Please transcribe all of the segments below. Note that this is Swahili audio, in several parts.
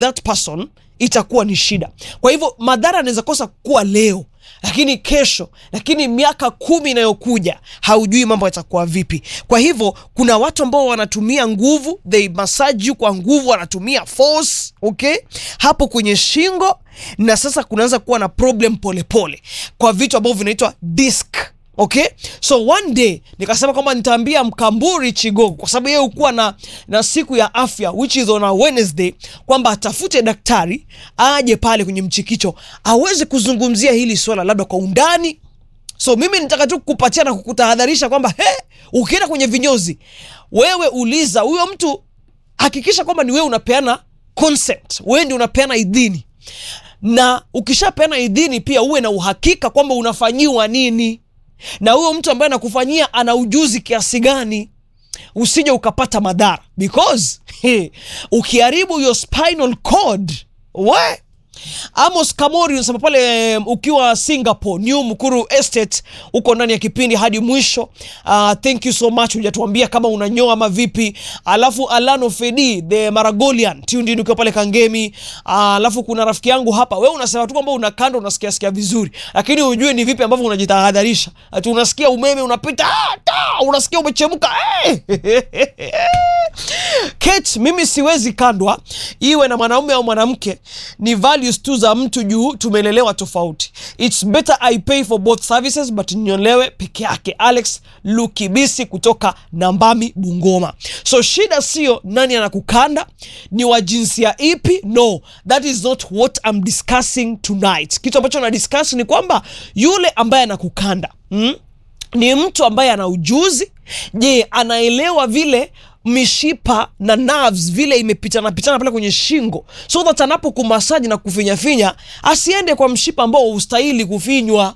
that person itakuwa ni shida. Kwa hivyo madhara yanaweza kosa kuwa leo, lakini kesho, lakini miaka kumi inayokuja haujui mambo yatakuwa vipi. Kwa hivyo kuna watu ambao wanatumia nguvu, they massage you kwa nguvu, wanatumia force, okay, hapo kwenye shingo, na sasa kunaanza kuwa na problem polepole pole, kwa vitu ambavyo vinaitwa disc Okay, so one day nikasema kwamba nitaambia Mkamburi Chigogo kwa sababu yeye hukuwa na, na siku ya afya which is on a Wednesday, kwamba atafute daktari aje pale kwenye mchikicho aweze kuzungumzia hili swala labda kwa undani. So mimi nitaka tu kukupatia na kukutahadharisha kwamba he, ukienda kwenye vinyozi, wewe uliza huyo mtu, hakikisha kwamba ni wewe unapeana consent, wewe ndio unapeana idhini, na ukishapeana idhini pia uwe na uhakika kwamba unafanyiwa nini na huyo mtu ambaye anakufanyia ana ujuzi kiasi gani, usije ukapata madhara because he, ukiharibu your spinal cord we Amos Kamori unasema pale um, ukiwa Singapore New Mukuru Estate uko ndani ya kipindi hadi mwisho. Uh, thank you so much, hujatuambia kama unanyoa ama vipi. Alafu Alano Fedi the Maragolian tuned in ukiwa pale Kangemi. Uh, alafu kuna rafiki yangu hapa, wewe unasema tu kwamba una kando unasikia sikia vizuri, lakini hujui ni vipi ambavyo unajitahadharisha. Ati unasikia umeme unapita, ah, ta, unasikia umechemka eh. Kate, mimi siwezi kandwa iwe na mwanaume au mwanamke, ni values tu za mtu juu tumelelewa tofauti. It's better I pay for both services but nyolewe peke yake. Alex Lukibisi kutoka Nambami, Bungoma. So shida sio nani anakukanda, ni wa jinsia ipi. No, that is not what I'm discussing tonight. Kitu ambacho na discuss ni kwamba yule ambaye anakukanda mm, ni mtu ambaye ana ujuzi. Je, anaelewa vile mishipa na nerves vile imepitana pitana pale kwenye shingo, so that anapokumasaji na kufinyafinya asiende kwa mshipa ambao ustahili kufinywa.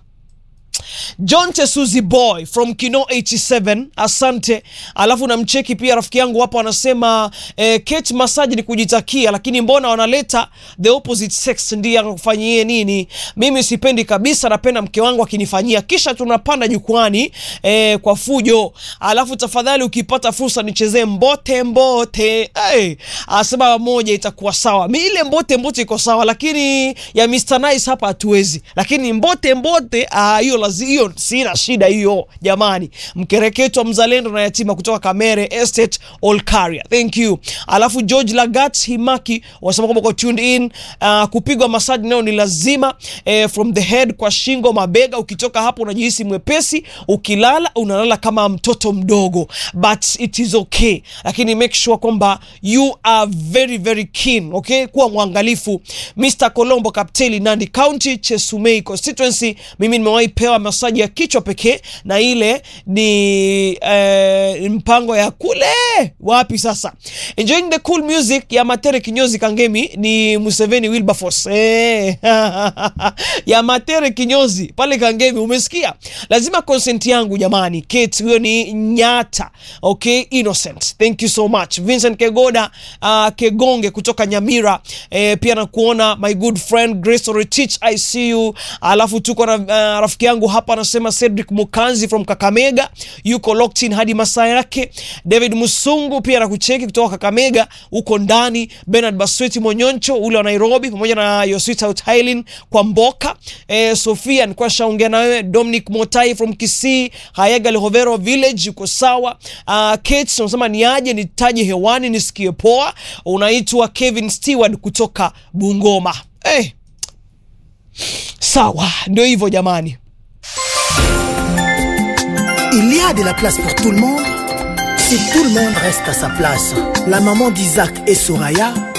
John Tesuzi boy from Kino 87 asante. Alafu namcheki pia rafiki yangu hapo anasema eh, Kate massage ni kujitakia, lakini mbona wanaleta the opposite sex ndiye akufanyie nini? Mimi sipendi kabisa, napenda mke wangu akinifanyia, kisha tunapanda jukwani eh, kwa fujo. Alafu tafadhali ukipata fursa nichezee mbote mbote. Hey, asema moja itakuwa sawa. Mi ile mbote mbote iko sawa, lakini ya Mr Nice hapa hatuwezi, lakini mbote mbote ah, hiyo lazima hiyo sina shida hiyo jamani. Mkereketwa mzalendo na yatima kutoka Kamere Estate Olkaria, thank you. Alafu George Lagat Himaki wasema kwamba kwa tuned in. Uh, kupigwa massage nayo ni lazima eh, from the head kwa shingo, mabega. Ukitoka hapo unajihisi mwepesi, ukilala unalala kama mtoto mdogo, but it is okay, lakini make sure kwamba you are very very keen, okay, kuwa mwangalifu. Mr Colombo Kapteli, Nandi County, Chesumei constituency, mimi nimewahi pewa masaji ya kichwa pekee na ile ni eh, mpango ya kule wapi sasa. Enjoying the cool music ya Matere Kinyozi Kangemi ni Museveni Wilberforce eh, ya Matere Kinyozi pale Kangemi, umesikia? Lazima consent yangu jamani. Kate, huyo ni Nyata. Okay, innocent. Thank you so much. Vincent Kegoda uh, Kegonge kutoka Nyamira eh, pia nakuona my good friend Grace Oretich, I see you. Alafu tuko na uh, rafiki yangu hapa anasema Cedric Mukanzi from Kakamega yuko locked in hadi masaa yake. David Musungu pia nakucheki kutoka Kakamega huko ndani. Bernard Basweti Monyoncho ule wa Nairobi pamoja na your sweetheart Hailin kwa Mboka. Eh, Sofia nilikuwa shaongea na wewe. Dominic Motai from Kisii, Hayaga Lehovero village yuko sawa. Uh, Kate unasema ni aje nitaje hewani nisikie poa. Unaitwa Kevin Stewart kutoka Bungoma. Eh, sawa ndio hivyo jamani. Il y a de la place pour tout le monde si tout le monde reste à sa place. La maman d'Isaac et Soraya